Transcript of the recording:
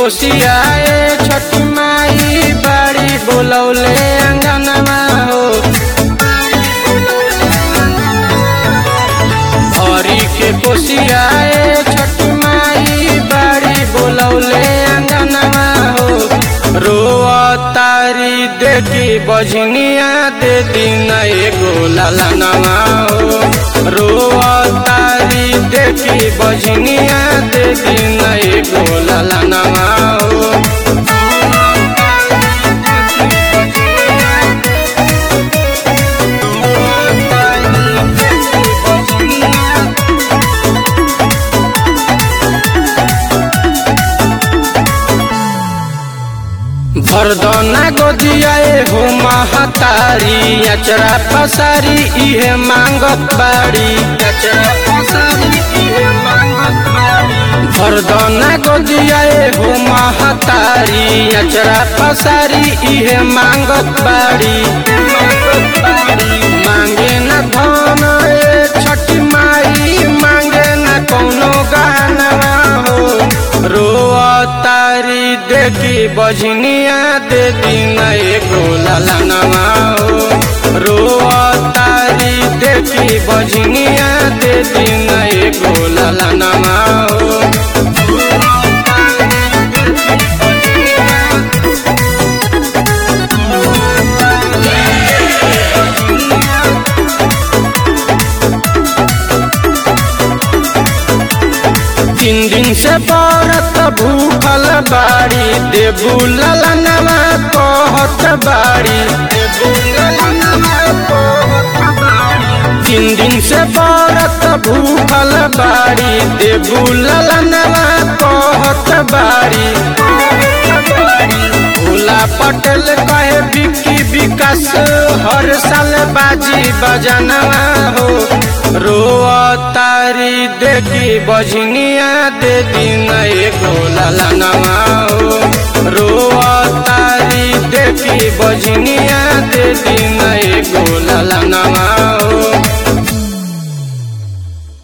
कोसियाए छठी माई बाड़ी बोलौले अंगनवा हो हरी के कोसियाए छठी माई बाड़ी बोलौले अंगनवा हो रोआ तारी देखी बजनिया दे दिन एगो ललनवा हो रोआ तारी देखी बजनिया दे दिन एगो ललनवा हो भरदना गोदियाए हो महतारी अचरा पसारी इहे मांगत बाड़ी अचरा पसारी इहे मांगत बाड़ी भरदना गोदियाए हो महतारी अचरा पसारी इहे मांगत बाड़ी मांगे न धन ए छठी माई मांगे न कौनो गहनवा हो रोआ तारी देखी बजनिया दे दिन एगो ललनवा हो रोआ तारी देखी बजनिया दे दिन एगो ललनवा हो तीन दिन से बरत भूखल बाड़ी देबू ललनवा कहत बाड़ी देबू ललनवा कहत बाड़ी तीन दिन से बरत भूखल बाड़ी देबू ललनवा कहत बाड़ी भोला पटेल कहे बिकी विकास हर साल बाजी बजनवा हो रोआ तारी देखी बजनिया दे दिन एगो ललनवा हो रोआ तारी देखी बजनिया दे दिन एगो ललनवा हो